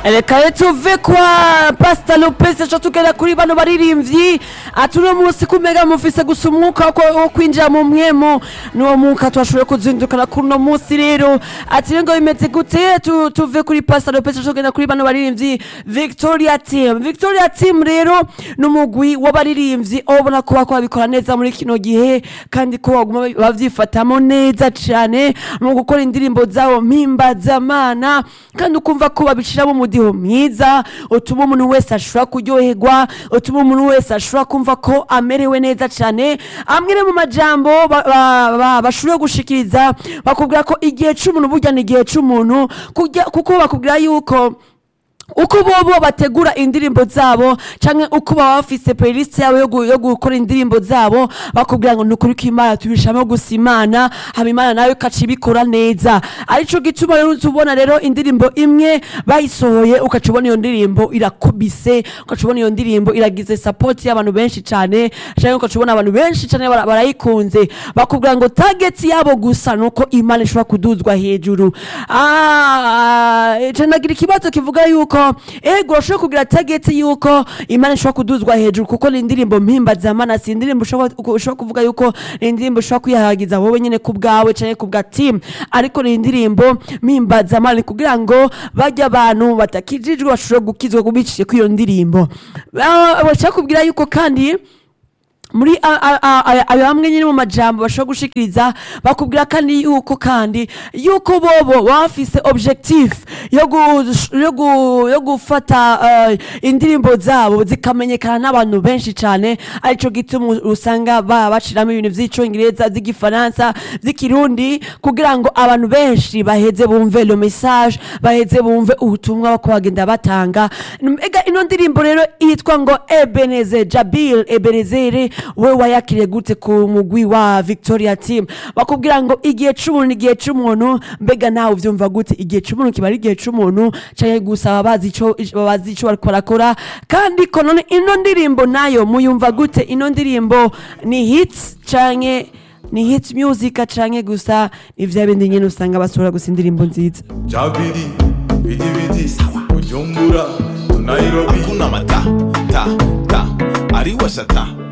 reka rero tuve kwa pasita lopez aca tugera kuri bano baririmbyi ati uno munsi kumega mufise gusa umwuka wo- wo kwinjira mu mwemu n'uwo mwuka twashoboye kuzindukana kuri uno munsi rero ati rero ngo bimeze gute Tu- tuve kuri pasita lopez aca tugera kuri bano baririmbyi victoria team victoria team rero ni umugwi w'abaririmbyi aho ubona ko bako babikora neza muri kino gihe kandi ko baguma bavyifatamo neza cane mu gukora indirimbo zabo mpimbazamana kandi ukumva ko babishiramo umudiho mwiza utuma umuntu wese ashobora kuryoherwa utuma umuntu wese ashobora kumva ko amerewe neza cane amwe mu majambo ba- ba- ba- bashoboye gushikiriza bakubwira ko igihe c'umuntu burya ni igihe c'umuntu kurya- kuko bakubwira yuko uko bobo bategura indirimbo zabo canke uko baba bafise playlist yabo yo gu- yo gukora indirimbo zabo bakubwira ngo nukuri ko imana tubishamo gusa imana hama imana nayo ikaca ibikora neza arico gituma rero tubona rero indirimbo imwe bayisohoye ukaca ubona iyo ndirimbo irakubise ukaca ubona iyo ndirimbo iragize support y'abantu benshi cane canke ukaca ubona abantu benshi cane bara- barayikunze bakubwira ngo target yabo gusa nuko imana ishobora kuduzwa hejuru ah ah, nagira ikibazo kivuga yuko ego urashobora kugira target yuko imana ishobora kuduzwa hejuru kuko ni indirimbo mpimbazamana si indirimbo ushobora ushobora kuvuga yuko ni indirimbo ushobora kwihagiza wowe nyene ku bwawe canke ku bwa team ariko ni indirimbo mpimbazamana ni kugira ngo bajya abantu batakijijwe bashobore gukizwa kubicishije kw'iyo ndirimbo Ah, bashaka kubwira yuko kandi muri a- a- a- a- ayo hamwe nyine mu majambo bashobora gushikiriza bakubwira kandi yuko kandi yuko bobo baba bafise objectif yo gu- yo gu- yo gufata eh, indirimbo zabo zikamenyekana n'abantu benshi cane arico gituma usanga ba bashiramo ibintu vy'icongereza vy'igifaransa vy'ikirundi kugira ngo abantu benshi baheze bumve le message baheze bumve ubutumwa bako bagenda batanga ega ino ndirimbo rero yitwa ngo ebeneze jabil ebenezere we wayakiriye gute ku mugwi wa victoria team bakubwira ngo igihe c'umuntu igihe c'umuntu mbega nawe uvyumva gute igihe c'umuntu kiba ari igihe c'umuntu canke gusa baba bazi ico bazi ico bariko barakora kandi ko none ino ndirimbo nayo muyumva gute ino ndirimbo ni hits canke ni hits music canke gusa ni vya bindi nyene usanga basohora gusa indirimbo nziza Jabiri, bidi bidi, Bujumbura, Nairobi. hakuna mata ta ta ariwasha ta